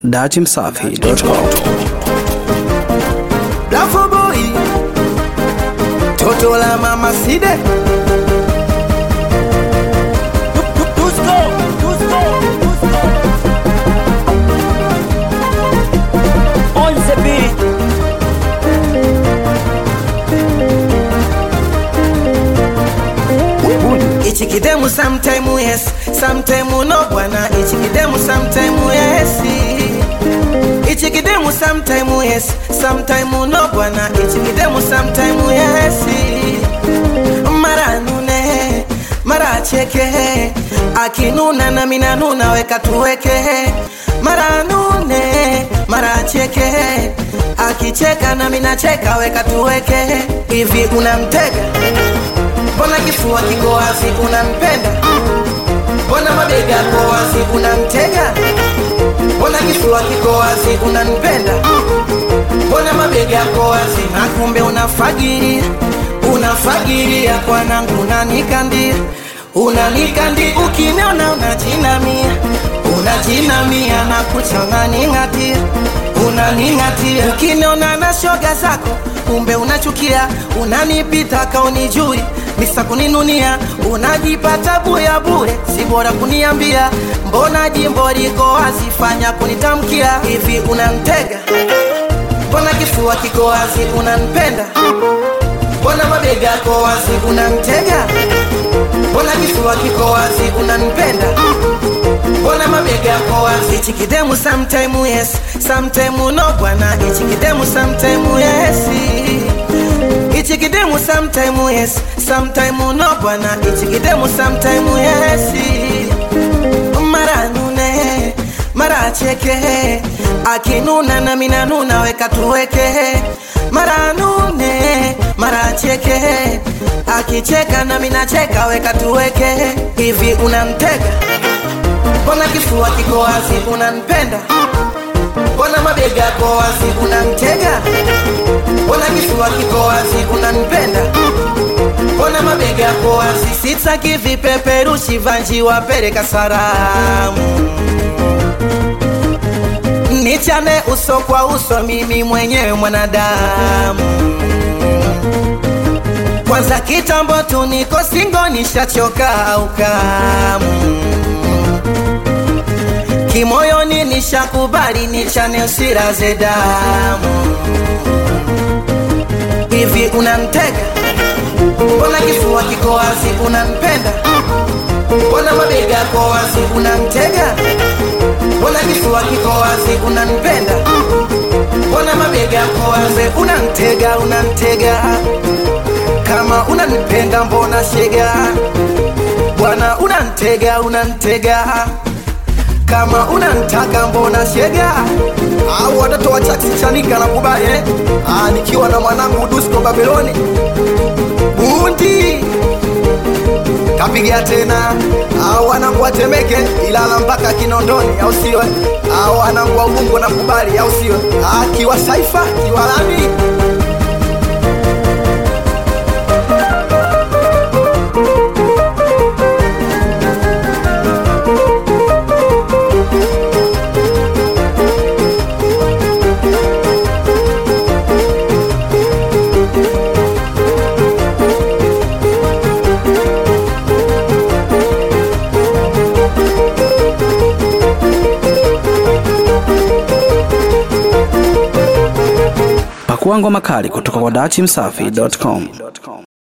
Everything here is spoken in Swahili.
datimsafi.com Lafo boy Toto la mama side Tusko, tusko, tusko On the beat. Ichi kidemu sometime yes Sometime no bwana Ichi kidemu sometime yes Ichi kidemu sometime yes Sometime no bwana Ichi kidemu sometime yes Mara nune Mara cheke Akinuna na mina nuna weka tuweke Mara nune Mara cheke Akicheka na mina cheka weka tuweke Hivi unamtega Mbona kifua kiko wazi unampenda? Mbona mabega yako wazi unamtega? Mbona kifua kiko wazi unanipenda? Mbona mabega yako wazi na kumbe unafagiria, unafagiria kwanangu unanikandia, unanikandia ukiniona unajinamia, unajinamia na kucha unaning'atia, unaning'atia ukiniona na shoga zako kumbe unachukia, unanipita kaunijui misa kuninunia, unajipata buya bure, si bora kuniambia, mbona jimbo liko wazi, fanya kunitamkia hivi, unamtega mbona kifua kiko wazi, unanipenda mbona mabega yako wazi, unamtega mbona kifua kiko wazi, unanipenda mbona mabega yako wazi, ichi kidemu sometime yes, sometime no bwana, ichi kidemu sometime yes Ichi kidemu sometime yes, sometime no bwana. Ichi kidemu sometime yes. Mara nune, mara cheke, akinuna na mina nuna weka tuweke. Mara nune, mara cheke, akicheka na mina cheka weka tuweke. Hivi unamtega? Mbona kifua kiko wazi unanipenda? Mbona mabega yako wazi unamtega? Mbona kifua kiko wazi unanipenda? Mbona mabega yako wazi? Sitaki vipeperushi vanji wapeleka salamu, nichane uso kwa uso, mimi mwenyewe mwanadamu. Kwanza kitambo tu niko singo, nishachoka ukamu kimoyoni, nishakubali nichane usiraze damu hivi unamtega? Mbona kifua kiko wazi unanipenda? Mbona mabega yako wazi unamtega? Mbona kifua kiko wazi unanipenda? Mbona mabega yako wazi unamtega, unamtega? Kama unanipenda mbona shega bwana, unantega, unantega kama unantaka mbona shega au watoto wa chaksi chanika na kubali eh? Ah, nikiwa na mwanangu Dusko Babeloni bundi kapiga tena au wanangu watemeke Ilala mpaka Kinondoni au sio? Au wanangu wa Ubungo na kubali au sio? Ah, kiwa Saifa kiwa Lami pakua ngoma kali kutoka kwa datimsafi.com